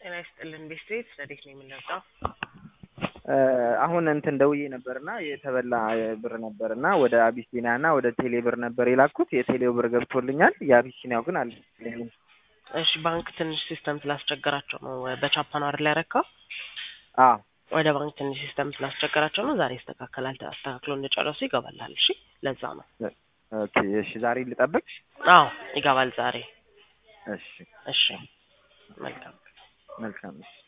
ጤና ይስጥልን ቤስትሬት ረዴት ነው የምንለውጠው አሁን እንትን ደውዬ ነበርና የተበላ ብር ነበርና ወደ አቢሲኒያ እና ወደ ቴሌ ብር ነበር የላኩት። የቴሌው ብር ገብቶልኛል፣ የአቢሲኒያው ግን አልገባልኝም። እሺ ባንክ ትንሽ ሲስተም ስላስቸገራቸው ነው በቻፓ ነው አይደል ያረካው? አዎ ወደ ባንክ ትንሽ ሲስተም ስላስቸገራቸው ነው። ዛሬ ይስተካከላል። አስተካክሎ እንደጨረሱ ይገባላል። እሺ ለዛ ነው። ኦኬ እሺ፣ ዛሬ ልጠብቅ? አዎ ይገባል ዛሬ። እሺ እሺ መልካም መልካም እሺ